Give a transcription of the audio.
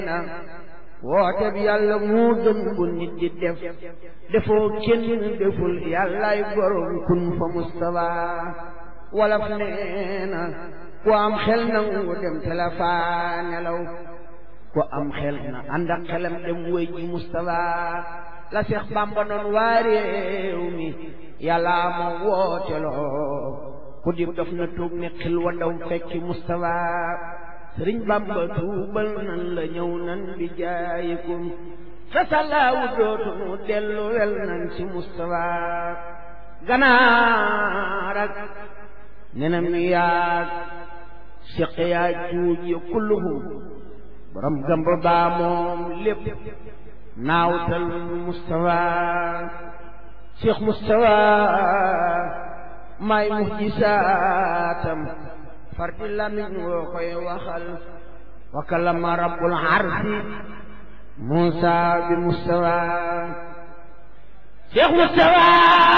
na woote bi yàlla moo gën bu nit di def defoo kenn deful yàllaay borom kun fa Mustafa walaf nee na ku am xel nangu dem te la faa nelaw ku am xel na ànd ak xelam dem wéy ji Mustafa la Seex Bàmba noon waa réew mi yàlla ma woote loo ku di dof na tuub ne xil wa daw fekki Mustafa sëriñ Bàmba tuubal nan la ñëw nan bi jaayikum sa sallaawu dootunu dellu wel nan ci Mustafa ganaar ak nenam yaag siq yaa juuj ya kulluhum borom gëmb baa moom lépp naawtal Mustafa Cheikh Mustafa may muhjisaatam fardi lamiñ woo koy waxal wa kalama rabbul arsi Musa bi Mustafa Cheikh Mustafa